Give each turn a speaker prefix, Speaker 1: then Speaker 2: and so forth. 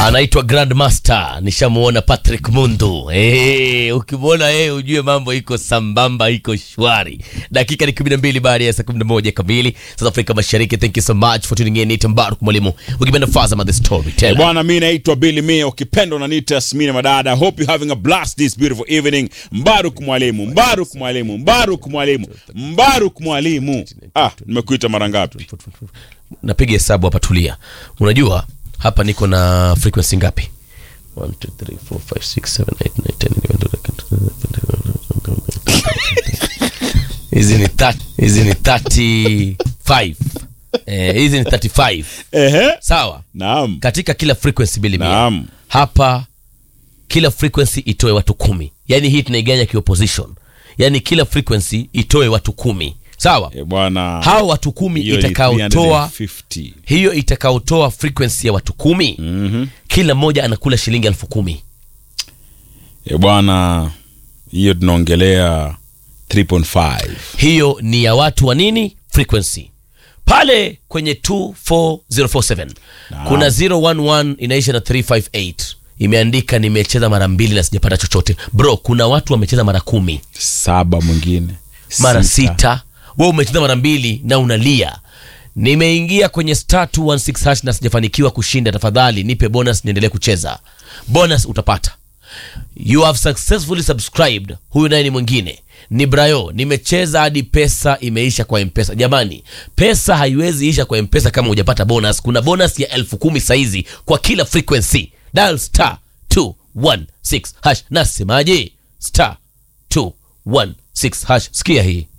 Speaker 1: anaitwa Grandmaster, nishamuona Patrick Mundu. Hey, ukimwona yeye ujue mambo iko sambamba, iko shwari. Dakika ni 12 baada ya saa 11 kamili South Africa Mashariki. Thank you so much for tuning in. Ni Mbaruk mwalimu, ukipenda Fazama the storyteller.
Speaker 2: Bwana, mi naitwa Billy Mia, ukipenda unaniita Yasmini Madada. Hope you having a blast this beautiful evening. Mbaruk mwalimu, Mbaruk mwalimu, Mbaruk mwalimu, Mbaruk mwalimu. Ah, nimekuita mara ngapi?
Speaker 1: Napiga hesabu hapa, tulia. Unajua hapa niko na frequency ngapi? 1 2 3 4 5 6 7 8 9 10 hizi ni 30 hizi ni 35 eh, hizi ni 35
Speaker 2: Ehe,
Speaker 1: sawa
Speaker 2: naam,
Speaker 1: katika kila frequency bili mia
Speaker 2: naam.
Speaker 1: hapa kila frequency itoe watu kumi yaani hii tunaiganya kiopposition yaani kila frequency itoe watu kumi sawa
Speaker 2: Eh, bwana,
Speaker 1: hao watu kumi
Speaker 2: hiyo ni
Speaker 1: itakaotoa
Speaker 2: 350.
Speaker 1: hiyo itakaotoa frequency ya watu kumi
Speaker 2: Mhm.
Speaker 1: kila mmoja anakula shilingi elfu kumi
Speaker 2: Eh, bwana, hiyo tunaongelea 3.5.
Speaker 1: hiyo ni ya watu wa nini frequency pale kwenye 24047 kuna 011 inaisha na 358 imeandika nimecheza mara mbili na sijapata chochote bro kuna watu wamecheza mara kumi
Speaker 2: Saba mwingine.
Speaker 1: mara sita we umecheza mara mbili na unalia nimeingia kwenye star 216 hash na sijafanikiwa kushinda tafadhali nipe bonus niendelee kucheza bonus utapata you have successfully subscribed huyu naye ni mwingine ni brayo nimecheza hadi pesa imeisha kwa mpesa jamani pesa haiwezi isha kwa mpesa kama hujapata bonus kuna bonus ya elfu kumi saizi kwa kila frequency dial star 216 hash nasemaje star 216 hash sikia hii